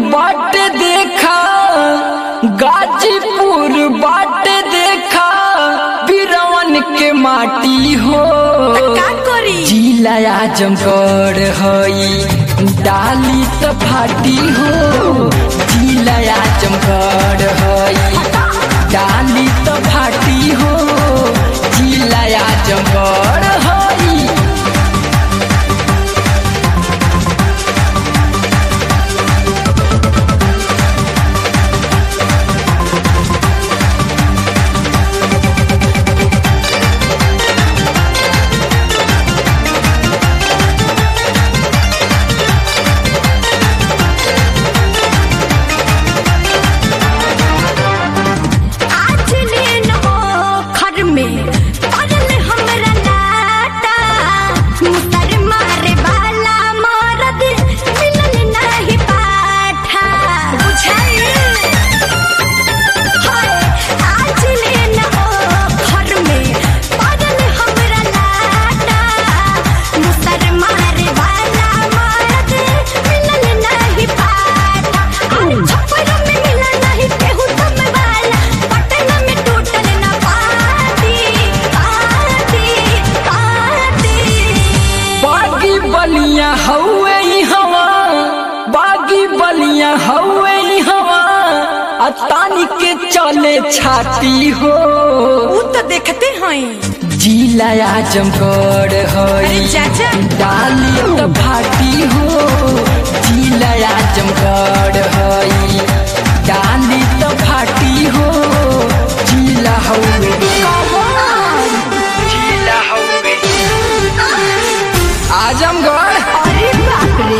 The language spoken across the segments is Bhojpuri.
बाट देखा गाजीपुर बाट देखा बिरवन के माटी हो का करी जिला आजमगढ़ हई डाली त फाटी हो जिला आजमगढ़ हई डाली त फाटी हो जिला आजमगढ़ हई आज लेन हो खर में पड़ल हमरा लाटा मुसर मारे वाला मरद मिलल नहीं पाठा बुझाई हाय आज लेन हो खर में पड़ल हमरा लाटा मुसर मारे वाला मरद मिलल नहीं पाठा अरे छप्पर में मिलल नहीं केहू सब वाला पटना में टूटल ना पाती पाती पाती बागी बलिया हौवे ई हवा बागी बलिया हौवे ई हवा आ तानी के चले छाती हो ऊ तो देखते हैं जिला आजमगढ़ अरे हई चाचा डाली त फाटी हो जिला आजमगढ़ हई डाली त फाटी हो जिला हौवे जिला हौवे आजमगढ़ अरे बाप रे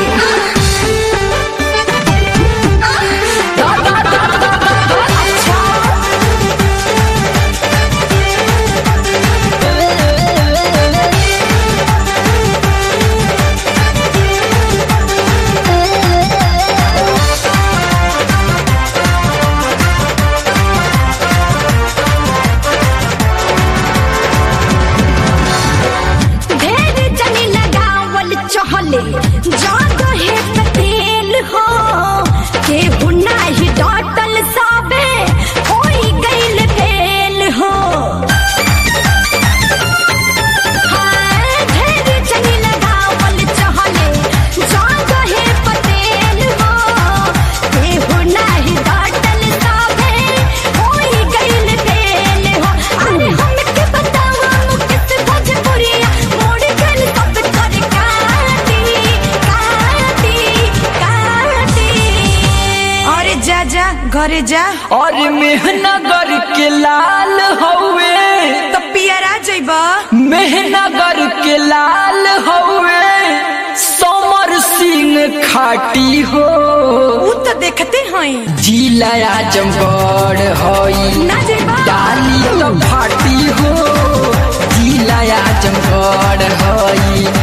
ढेर जनी लगावल चहले जादो है तेल हो केहू नाही डटल साबे होई गइल फेल हो हाय, ढेर जनी लगावल चहले जादो है तेल हो केहू नाही डटल साबे होई गइल फेल हो अरे हमके बतावा मुकेश भोजपुरिया मोड़ गइल सब कर काटी काटी काटी अरे जा जा घरे जा और मेहनगर के लाल हौवे तो पियरा जइबा मेहनगर के लाल हौवे समर सिंह खाटी हो ऊ तो देखते हैं जिला आजमगढ़ हई ना जइबा डाली तो फाटी हो जिला आजमगढ़ हई